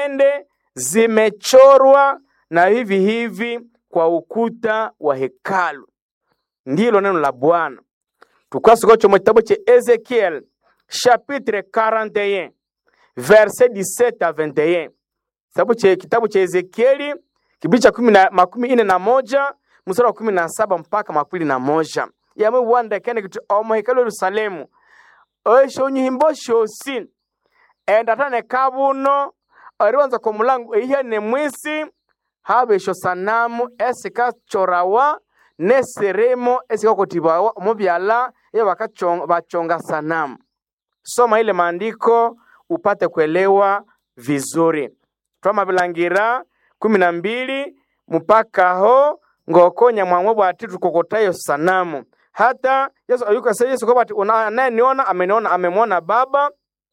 peremende zimechorwa na hivi hivi kwa ukuta wa hekalu. Ndilo neno la Bwana. Tukasikocho mu kitabu cha Ezekiel chapitre 41 verset 17 à 21. Kitabu cha kitabu cha Ezekieli kibidi cha kumi na makumi ine na moja mstari wa kumi na saba mpaka makumi na moja yamwe wanda kene kuti omo hekalu Yerusalemu esho nyihimbo shosi enda tane kabuno ariwanza kwa mulango ihe ne mwisi habe esho sanamu esikachorawa neseremo esikakotibawa mubyala ye bakachonga bachonga sanamu soma ile maandiko upate kuelewa vizuri twamabilangira kumi na mbili mpaka ho ngokonya mwamwe bwati tukokotayo sanamu hata yesu ayukase yesu kwamba ati una- anayeniona ameniona amemwona baba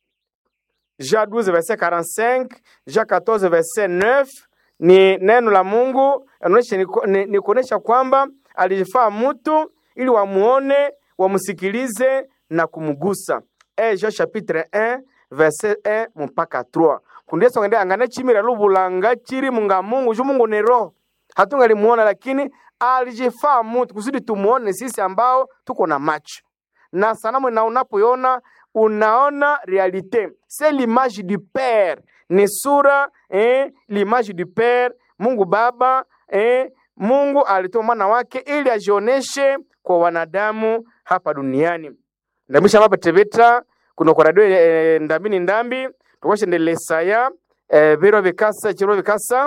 Jean 12 verset 45 Jean 14 verset 9 ni neno la Mungu inaonyesha ni, ni, ni kuonesha kwamba alijifaa mtu ili wamuone wamsikilize na kumgusa e Jean chapitre 1 verset 1 mpaka 3 kundi Yesu ngende angane chimira lubulanga chiri munga Mungu ju Mungu ni roho hatungalimuona lakini alijifaa mtu kusudi tumuone sisi ambao tuko na macho na sanamu na unapoiona unaona realite c'est l'image du père ni sura eh, l'image du père mungu baba eh, mungu alitoa mwana wake ili ajioneshe kwa wanadamu hapa duniani ndamisha mapetebeta kuno kwa radio eh, ndambini ndambi tukoshendelesaya eh, biro bikasa chiro bikasa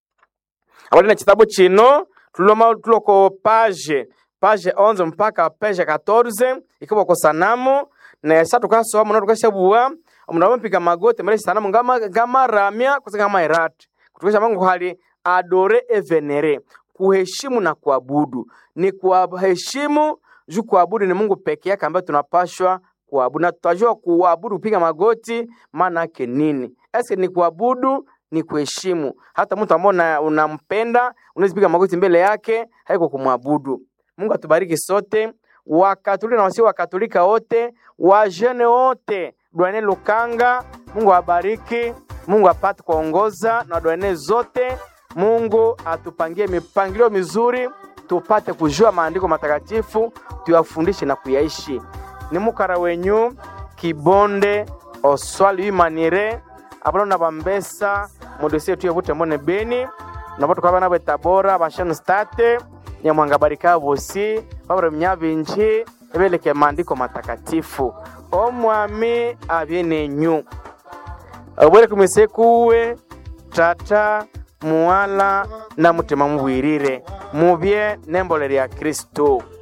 abali na kitabu chino tuloma tuloko page page 11 mpaka page 14 ikiwa kwa sanamu na sasa tukasoma na tukashabua mnamo piga magoti mbele sanamu ngama ngama ramya kusanga kama irati kutukisha Mungu hali adore et venere kuheshimu na kuabudu ni kuheshimu juu kuabudu ni Mungu peke yake ambaye tunapashwa kuabudu na tutajua kuabudu kupiga magoti maana yake nini eske ni kuabudu ni kuheshimu hata mtu ambao una- unampenda unaweza piga magoti mbele yake haiko kumwabudu Mungu atubariki sote wakatolika na wasio wakatolika wote wajene wote dwane Lukanga Mungu awabariki Mungu apate kuongoza na dwane zote Mungu atupangie mipangilio mizuri tupate kujua maandiko matakatifu tuyafundishe na kuyaishi ni mukara wenyu kibonde oswali imanire abona na bambesa mudosie tuye bute mbone beni nabo tukaba nabo tabora bashanu state nyamwanga barika bosi babura mnyabinji ebeleke maandiko matakatifu omwami abyenenyu obwere kumise kuwe tata muwala na mutima mubwirire mubye nembole lya kristo